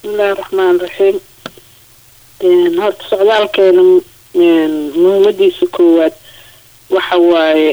bismillahi raxmaan raxiim horta socdaalkeena muhiimadiisa koowaad waxa waaye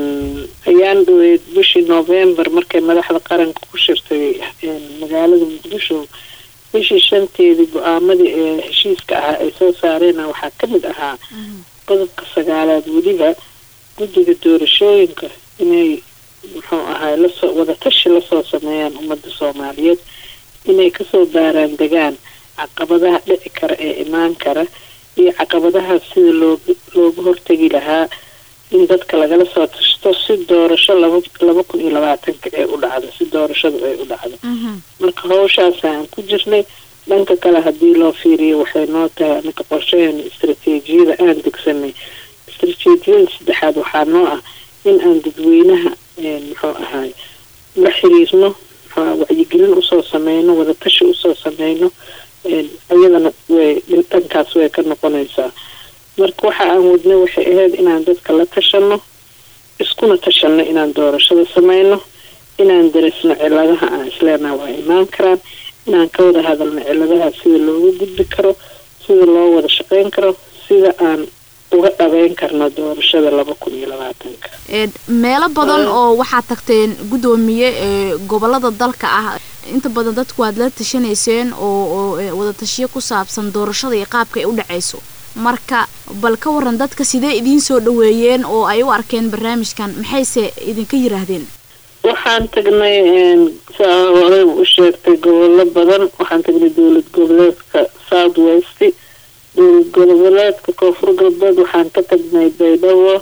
ayaan dhaweyd bishii november markay madaxda qaranka ku shirtay magaalada muqdisho bishii shanteedii go-aamadii ee heshiiska ahaa ay soo saareen waxaa kamid ahaa qodobka sagaalaad weliba guddiga doorashooyinka inay muxuu ahay lasoo wadatashi lasoo sameeyaan ummadda soomaaliyeed inay kasoo baaraan degaan caqabadaha dhici kara ee imaan kara iyo caqabadaha sida loog loogu hortegi lahaa in dadka lagala soo tashto si doorasho laba laba kun iyo labaatanka ee u dhacdo si doorashadu ay u dhacdo marka hawshaasa aan ku jirnay dhanka kale haddii loo fiiriyo waxay noo tahay anaka qorshaheena istaraatiijiyada aan degsanay istaraatiijiyada saddexaad waxaa noo ah in aan dadweynaha muxuu ahaay la xiriirno wacyigelin usoo sameyno wadatashi usoo sameyno iyadana way dhankaas way ka noqonaysaa marka waxa aan wadnay waxay ahayd inaan dadka la tashano iskuna tashano inaan doorashada sameyno inaan darisno ciladaha aan isleenaha waa imaan karaan inaan ka wada hadalno ciladaha sida looga gudbi karo sida loo wada shaqeyn karo sida aan uga dhabeyn karno doorashada laba kun iyo labaatanka meelo badan oo waxaad tagteen guddoomiye gobolada dalka ah inta badan dadku waad la tashanayseen oo oo wadatashiyo ku saabsan doorashada iyo qaabka ay u dhacayso marka bal ka waran dadka sidee idiin soo dhaweeyeen oo ay u arkeen barnaamijkan maxayse idinka yiraahdeen waxaan tagnay saa horey u sheegtay gobollo badan waxaan tagnay dowlad goboleedka south west dowlad goboleedka koonfur galbeed waxaan ka tagnay baydhabo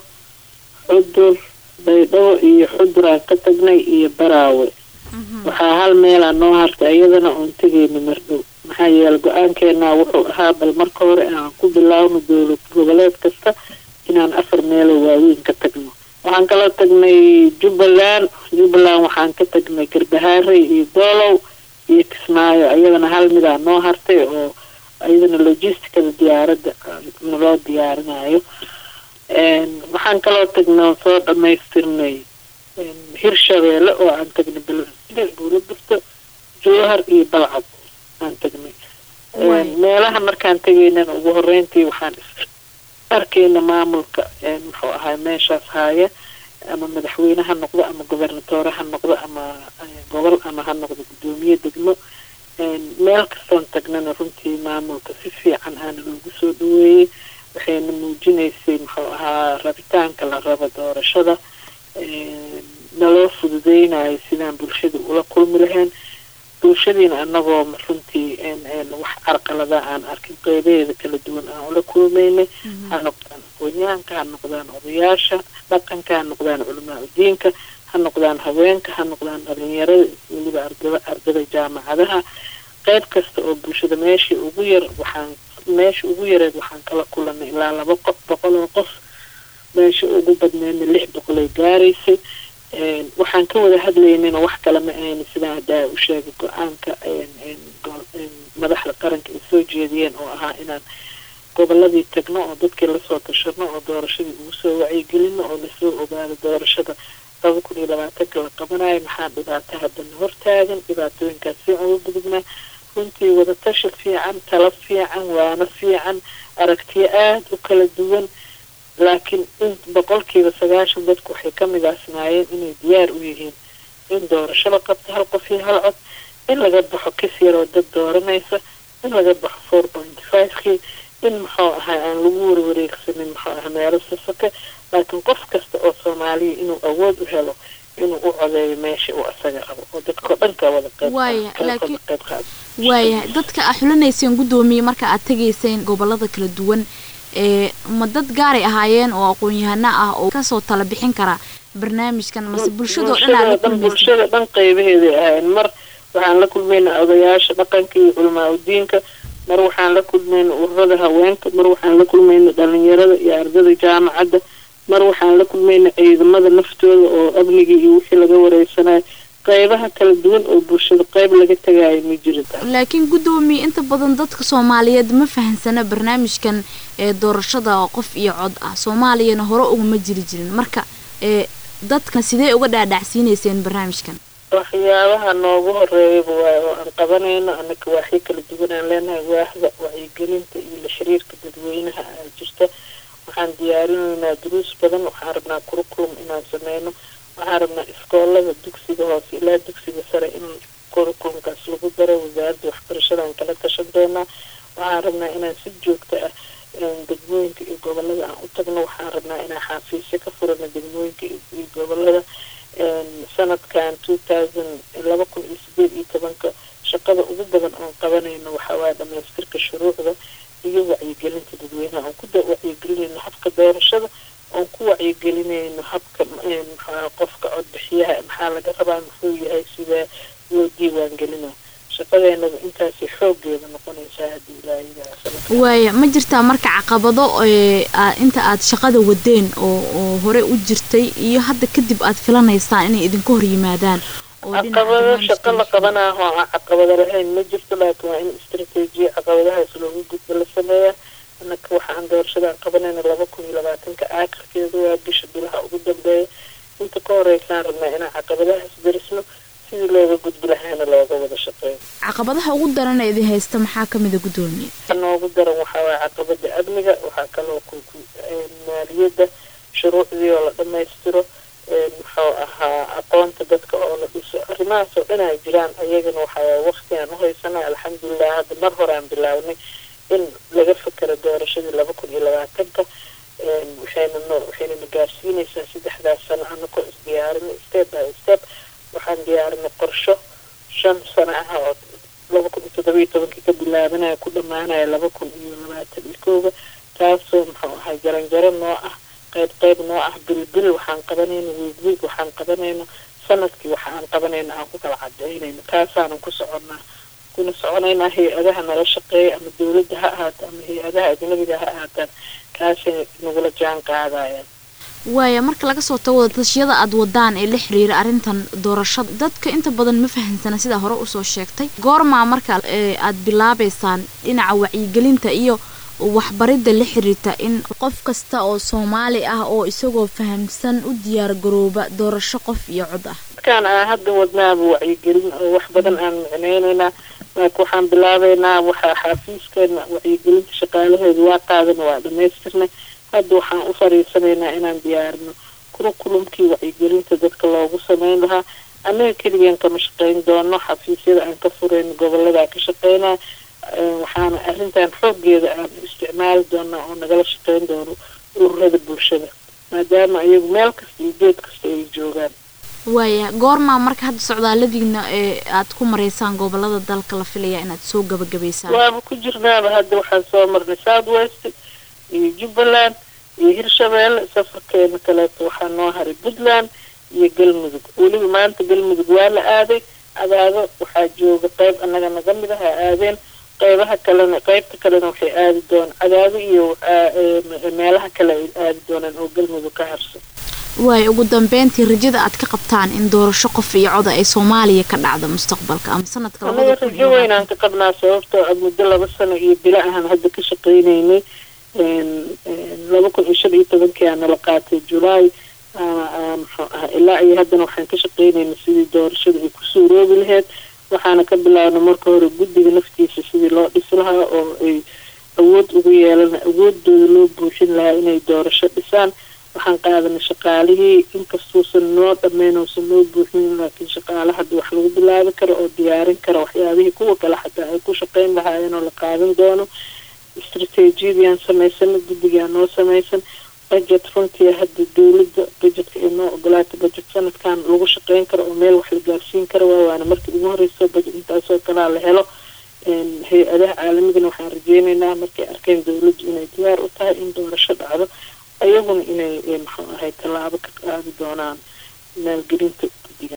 xudur baydhabo iyo xudur aan ka tagnay iyo baraawe waxaa hal meelaa noo hartay iyadana oon tegayna mardhow maxaa yeele go-aankeenaa wuxuu ahaa bal marka hore aan ku bilaawno dowlad goboleed kasta inaan afar meeloo waaweyn ka tagno waxaan kala tagnay jubbaland jubbaland waxaan ka tagnay garbahaarey iyo doolow iyo kismaayo iyadana hal midaa noo hartay oo iyadana logisticada diyaaradda naloo diyaarinayo waxaan kaloo tagnay soo dhamaystirnay hirshabeelle oo aan tagnay beledweyne buulaburto jowhar iyo balcad aan tagnay meelaha markaan tegaynana ugu horeyntii waxaan arkayna maamulka muxuu ahay meeshaas haaya ama madaxweyne ha noqdo ama gobernatoore ha noqdo ama gobol ama ha noqdo guddoomiye degmo meel kastoon tagnana runtii maamulka si fiican aana loogu soo dhaweeyey waxayna muujinaysay muxuu ahaa rabitaanka la rabo doorashada naloo fududeynayo sidaan bulshada ula kulmi lahayn bulshadiina anagoo runtii wax carqalada aan arkin qeybaheeda kala duwan aan ula kulmaynay ha noqdaan aqoonyahanka ha noqdaan odayaasha dhaqanka ha noqdaan culamaa udiinka ha noqdaan haweenka ha noqdaan dhalinyarada weliba ardada ardada jaamacadaha qeyb kasta oo bulshada meeshii ugu yar waxaan meesha ugu yareed waxaan kala kulanay ilaa laba qof boqol oo qof meesha ugu badneedna lix boqolay gaaraysay waxaan ka wada hadlaynayna wax kale ma ahayna sidaan haddaa u sheegay go-aanka madaxda qaranka ay soo jeediyeen oo ahaa inaan goboladii tagno oo dadkii lasoo tashano oo doorashadii ugu soo wacyigelino oo lasoo ogaado doorashada laba kun iyo labaatanka la qabanayo maxaa dhibaato haddana hortaagan dhibaatooyinkaas si uga gudubnaa runtii wadatashi fiican talo fiican waano fiican aragtiyo aada u kala duwan laakiin in boqolkiiba sagaashan dadku waxay ka midaasnaayeen inay diyaar u yihiin in doorasho la qabto hal qof iyo hal cod in laga baxo kis yaroo dad dooranaysa in laga baxo four pointy five-kii in muxuu ahay aan lagu warwareegsanin muxuu aha meelo sasake laakiin qof kasta oo soomaaliya inuu awood u helo inuu u codeeyo meesha uu asaga rabo oo dadkao dhan ka wada qeyb qeyb qaado waayahay dadka aa xulanayseen guddoomiye marka aad tegayseen gobolada kala duwan ee ma dad gaaray ahaayeen oo aqoon-yahano ah oo kasoo tala bixin kara barnaamijkan mase bulshadao dhan aad la kulmaysa bulshada dhan qeybaheeday ahayn mar waxaan la kulmayna odayaasha dhaqanka iyo culamaa udiinka mar waxaan la kulmayna ururada haweenka mar waxaan la kulmayna dhalinyarada iyo ardada jaamacadda mar waxaan la kulmayna ciidamada naftooda oo amnigii iyo wixii laga wareysanayo qeybaha kala duwan oo bulshada qeyb laga tagaayo ma jirita laakiin guddoomiye inta badan dadka soomaaliyeed ma fahansana barnaamijkan ee doorashada qof iyo cod ah soomaaliyana hore ugama jiri jirin marka ee dadkan sidee uga dhaadhacsiineyseen barnaamijkan waxyaabaha noogu horeeyaba waay oo aan qabanayno anaka waaxyo kala duwan aan leenahay waaxda wacyigelinta iyo la xiriirka dadweynaha aa jirta waxaan diyaarinaynaa duruus badan waxaan rabnaa kurukulum inaan sameyno waxaan rabnaa iskoolada dugsiga hoose ilaa dugsiga sare in kurukulumkaas lagu daro wasaaradda waxbarashadaan kala tashan doonaa waxaan rabnaa inaan si joogto ah degmooyinka iyo gobolada aan u tagno waxaan rabnaa inaan xaafiisyo ka furano degmooyinka iyo gobolada sanadkan two thousand laba kun iyo sideed iyo tobanka shaqada ugu badan oon qabanayno waxawaaya dhamaystirka shuruucda iyo wacyigelinta dadweynaha oon ku wacyigelinayno habka doorashada oon ku wacyigelinayno habka qofka codbixiyaha maxaa laga rabaa muxuu yahay sidee loo diiwaan gelina shaqadeenaba intaasi xoogeeda noqonaysaa haddii ilaahidaa waaya ma jirtaa marka caqabado inta aad shaqada wadeen oo oo hore u jirtay iyo hadda kadib aad filanaysaan inay idinka hor yimaadaan caqabado shaqo la qabanaaho aan caqabado lahayn ma jirto laakiin waa in istrateejiya caqabadahaas loogu gudbo la sameeya anaka waxaan doorashadaan qabanayna laba kun iyo labaatanka aakhirkeeda waa bisha bilaha ugu dambeeya inta ka horeysaan rabnaa inaan caqabadahaas darisno sidii looga gudbi lahaana looga wada shaqeeyo caqabadaha ugu daran ee idin haysta maxaa kamida guddoomiye noogu daran waxaa waaya caqabada amniga waxaa kaloo maaliyadda shuruucdii oo la dhamaystiro muxuu ahaa aqoonta dadka oo la dhiso arrimahaas oo dhan ay jiraan ayagana waxaa waqti aan uhaysana alxamdulilah hadda mar hore aan bilaabnay in laga fakero doorashadii laba kun iyo labaatanka waxayna no waxaynana gaarsiinaysaa saddexdaas sano anakoo isdiyaarinay step by step waxaan diyaarinay qorsho shan sano ah oo laba kun iyo toddoba iyo tobankii ka bilaabanaya ku dhammaanaya laba kun iyo labaatan iyo kooga taasoo muxuu ahay jaranjaro noo ah qayb qayb noo ah bilbil waxaan qabanayno wiig wiig waxaan qabanayno sanadkii waxa aan qabanayno aan ku kala cadeynayno taasaanan ku soconnaa kuna soconaynaa hay-adaha nala shaqeeya ama dowladda ha ahaato ama hay-adaha ajnabiga ha ahaataan kaasay nagula jaan qaadayaan waaya marka laga soo tago wadatashyada aada wadaan ee la xiriira arrintan doorashada dadka inta badan ma fahamsana sidaa hore usoo sheegtay goormaa marka aad bilaabeysaan dhinaca wacyigelinta iyo waxbaridda la xiriirta in qof kasta oo soomaali ah oo isagoo fahamsan u diyaar garooba doorasho qof iyo cod ah markaan aan hadda wadnaaba wacyigelin oo wax badan aan micneyneynaa laakiin waxaan bilaabeynaa waxaa xaafiiskeena wacyigelinta shaqaalaheedu waa qaadana waa dhamaystirnay hadda waxaan u fariisanaynaa inaan diyaarino kurukulumkii wacyigelinta dadka loogu sameyn lahaa annaga keligeen kama shaqeyn doono xafiisyada aan ka furayn goboladaa ka shaqeynaa waxaana arrintan xooggeeda aan isticmaali doonaa oo nagala shaqeyn doono ururada bulshada maadaama iyagu meel kasta iyo geed kasta ay joogaan waaya goormaa marka hadda socdaaladiina ee aad ku mareysaan gobolada dalka la filaya inaad soo gabagabaysaan waaba ku jirnaaba hadda waxaan soo marnay south west iyo jubbaland iyo hirshabeelle safarkeena kaleeto waxaa noo haray puntland iyo galmudug weliba maanta galmudug waa la aaday cadaado waxaa jooga qeyb annaga naga mid ah a aadeen qeybaha kalena qeybta kalena waxay aadi doonaan cadaado iyo meelaha kale ay aadi doonaan oo galmudug ka harsan waaya ugu dambeyntii rajada aad ka qabtaan in doorasho qof iyo coda ay soomaaliya ka dhacdo mustaqbalka ama sanadka anaga rajo weynaan ka qabnaa sababtoo a muddo laba sano iyo bilo ahaan hadda ka shaqeyneynay laba kun iyo shan iyo tobankii aa nala qaatay julaay muxuu ah ilaa iyo haddana waxaan ka shaqeynayna sidii doorashada ay ku suuroobi lahayd waxaana ka bilaabna marka hore guddiga naftiisa sidii loo dhisi lahaa oo ay awood ugu yeelan awoodooda loo buuxin lahaa inay doorasho dhisaan waxaan qaadanay shaqaalihii inkastuusan noo dhammeyn uusan noo buuxin laakiin shaqaale hadda wax lagu bilaabi karo oo diyaarin kara waxyaabihii kuwa kale xataa ay ku shaqeyn lahaayeen oo la qaadan doono istrateejiyadiyaan samaysana guddigaa noo samaysan budget runtii hadda dowladda budgetka ay noo ogolaatay budget sanadkan lagu shaqeyn karo oo meel wax la gaarsiin karo waa waana markii ugu horeyso budget intaasoo kalaa la helo hay-adaha caalamigana waxaan rajeyneynaa markay arkeen dowladdu inay diyaar u tahay in doorasho dhacdo ayaguna inay muxuu ahay tallaabo ka qaadi doonaan maalgelinta